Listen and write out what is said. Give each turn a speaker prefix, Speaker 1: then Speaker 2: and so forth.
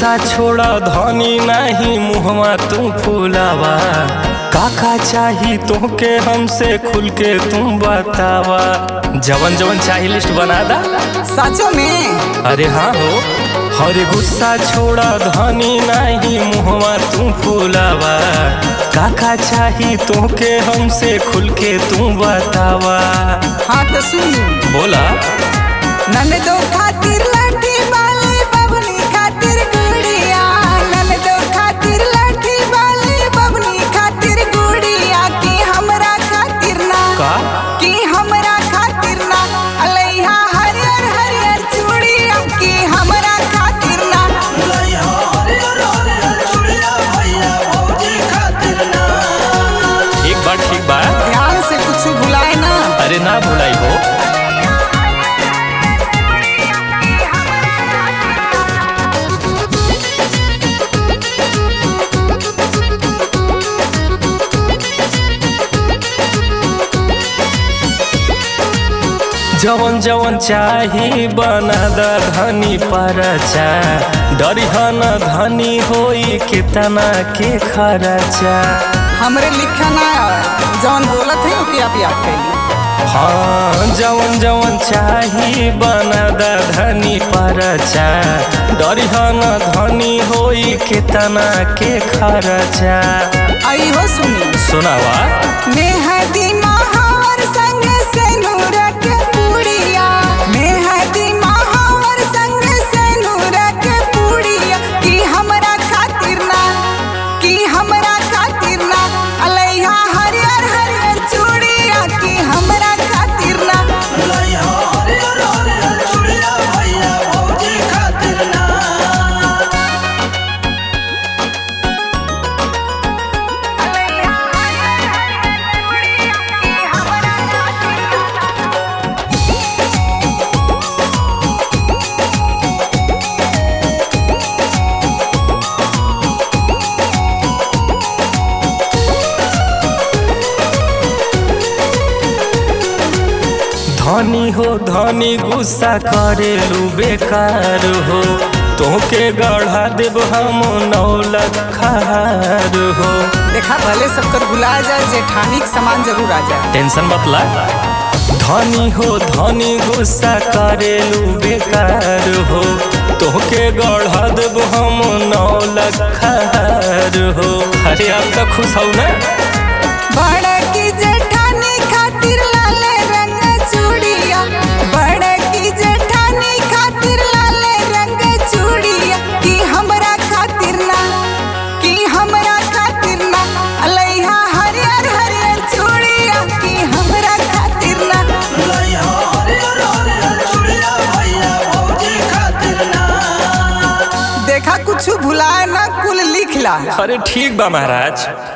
Speaker 1: गुस्सा छोड़ा धनी नहीं मुहवा तू फूलावा काका चाही तोके हमसे खुल के तुम बतावा जवन जवन चाही लिस्ट बना दा
Speaker 2: सचो में
Speaker 1: अरे हाँ हो हरे गुस्सा छोड़ा धनी नहीं मुहवा तू फूलावा काका चाही तोके हमसे खुल के तू बतावा
Speaker 2: हाँ तो सुन
Speaker 1: बोला
Speaker 2: ननदो खातिर लाठी बाली बबनी खातिर गुड़िया ननदो खातिर लाठी बाली बबनी खातिर गुड़िया की हमरा खातिर ना
Speaker 1: का
Speaker 2: की हमरा खातिर ना अलैहा हरियर हरियर चूड़िया की हमरा खातिर ना
Speaker 1: एक बार ठीक बा
Speaker 2: ध्यान से कुछ भुलाए ना
Speaker 1: अरे ना भुलाई हो जवन जवन चाही बना द धनी परचा डरिहन धनी होई कितना के खर्चा
Speaker 2: हमरे लिखा ना आवे। जौन बोलत है ओके आप याद कैली
Speaker 1: हाँ जवन जवन चाही बना द धनी परचा डरिहन धनी होई कितना के खर्चा
Speaker 2: आई हो सुनी
Speaker 1: सुनावा
Speaker 2: मेहदी महावर संग से नूरक पुड़िया मेहदी महावर संग से नूरक पुड़िया की हमरा खातिर ना की हमरा खातिर ना अलैहा हरियर हरियर चूड़िया की हमरा खातिर ना
Speaker 1: धनी हो धनी गुस्सा करेलू बेकार हो तोके गढ़ा देब हम नौ लखार हो
Speaker 2: देखा भले सबकर भुला जाए जेठानी के सामान जरूर आ जाए
Speaker 1: टेंशन बतला धनी हो धनी गुस्सा करेलू बेकार हो तोके गढ़ा देब हम नौ लखार हो अरे आप तो खुश हो ना
Speaker 2: बड़ की जेठानी खातिर लाल रंग चूड़िया बड़ की जेठानी खातिर लाल रंग चूड़िया की हमरा खातिर ना की हमरा खातिर ना अलैहा हरियर हरियर चूड़िया की हमरा खातिर ना देखा कुछ भुलाए ना कुल लिख ला
Speaker 1: अरे ठीक बा महाराज